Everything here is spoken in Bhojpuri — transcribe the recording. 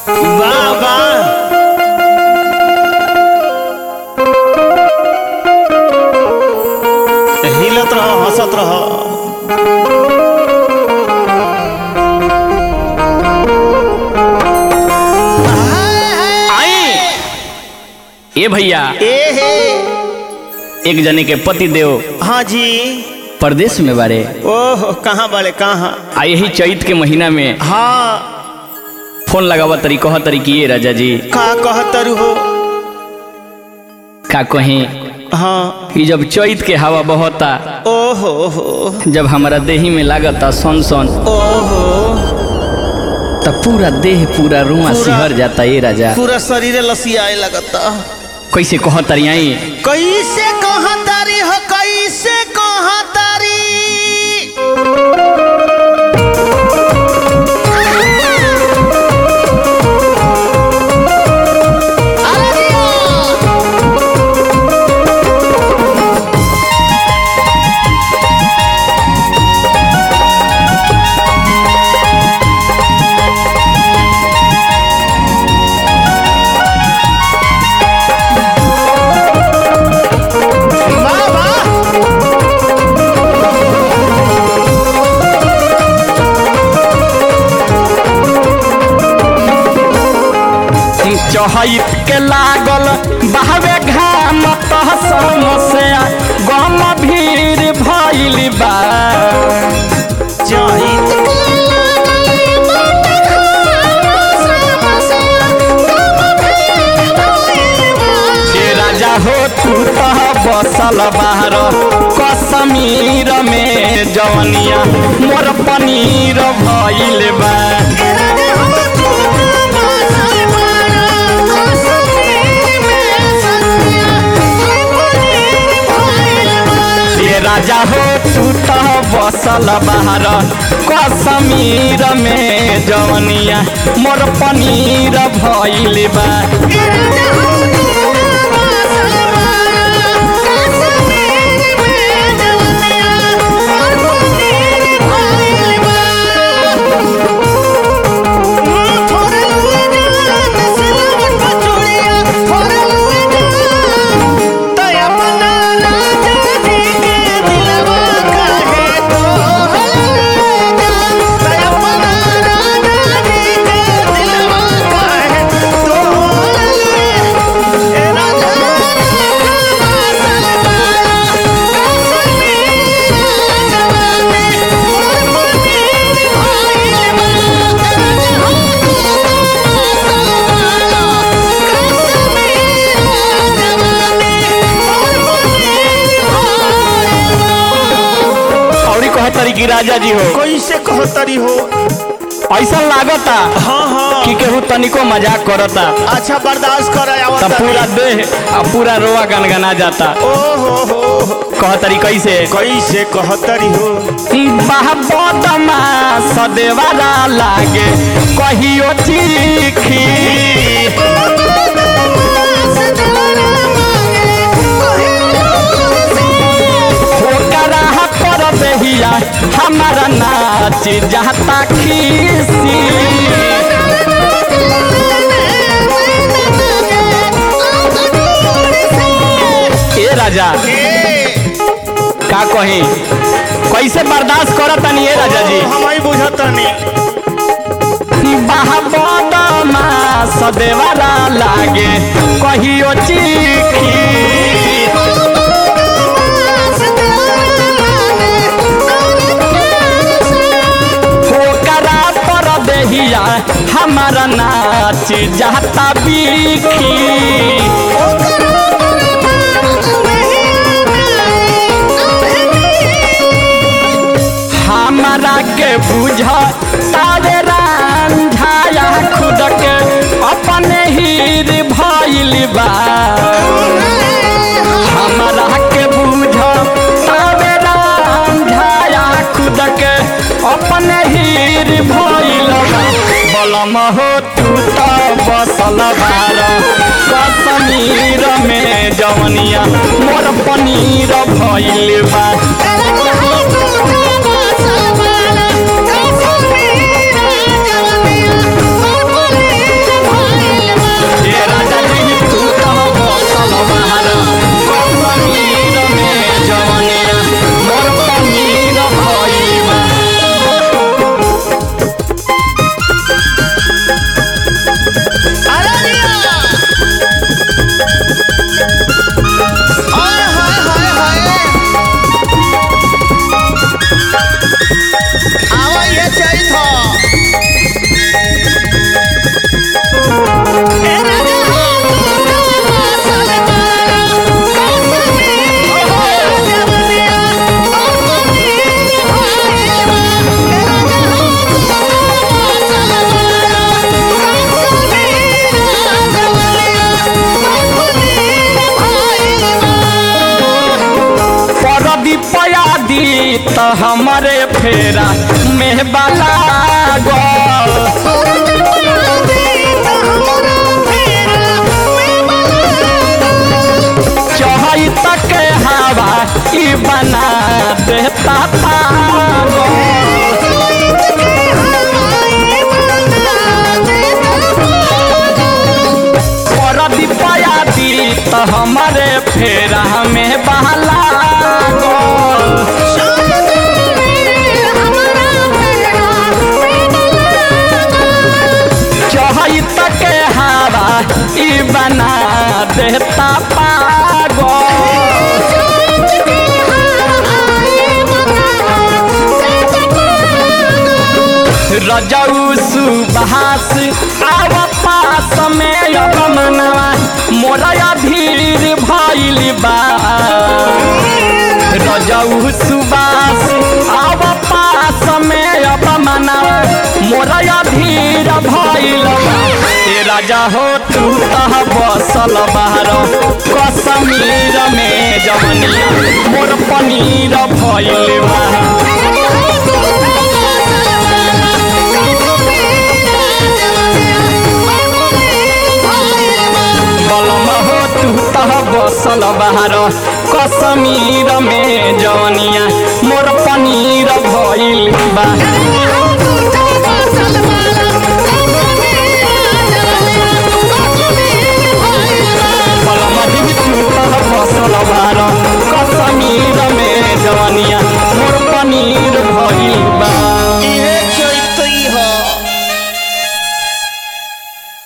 वाह वाह हिलत रहो हंसत रहो आई ए भैया ए हे एक जने के पति देव हाँ जी परदेश में बारे ओह कहाँ बड़े कहाँ आ यही चैत के महीना में हाँ फोन लगावा तरी कह तरी कि ये राजा जी का कहतरु हो का कहीं हाँ कि जब चैत के हवा बहता ओहो हो जब हमारा देही में लागता सन सन ओहो तब पूरा देह पूरा रुआ पूरा- सिहर जाता ये राजा पूरा शरीर लसियाए लगता कैसे कह तरी आई कैसे कहतारी हो कैसे कहतारी अरे दिया। वाह वाह चहैत के लागल बहवे घाम तह समस्या गम भीड़ भइल बा चहित हे राजा हो तू तह बसल बाहर कश्मीर में जवनिया मोर पनीर भइल बा हे राजा हो तू तह बसल बाहर कश्मीर में जवनिया मोर पनीर भइल बा और कहतरी कि राजा जी हो कैसे कहतरी हो ऐसा लागता हाँ हाँ कि केहू तनिको मजाक करता अच्छा बर्दाश्त कर तब पूरा देह आ पूरा रोआ गनगना जाता ओहो हो कहतरी कैसे कैसे कहतरी हो बदमा सदेवारा लागे कहियो चीखी होकरा पर दहिया हमारा नाच जाता खीसी ए राजा का कही कैसे बर्दाश्त करतनी ए राजा जी हम ही बुझतनी बदमा सदेवारा लागे कहियो चीखी होकरा पर दहिया हमारा नाच जाता बीखी हमारा के बुझ तारे रांझाया खुद के अपने हीर भइल बा हमारा के बुझ तारे रांझाया खुद के अपने हीर भइल बा बलम हो तू तो बसल बार कश्मीर में जवनिया मोर पनीर भइल बा Thank you. त हमरे फेरा में बाला गल चहई तक हवा ई बना देता पागल परदी पयाती त हमरे फेरा में बहला गल चहई तक हवा ई बना देता पागल रजऊ सुबहास आव पास में अब मनवा मोरा धीर भइल बा रजऊ सुबास आव पास में अब मनवा मोरा धीर भइल बा ए राजा हो तू तह बसल बाहर कश्मीर में जवनिया मोर पनीर भइल बा बलम हो तू तह बसल बाहर कश्मीर में जवनिया मोर पनीर भइल बा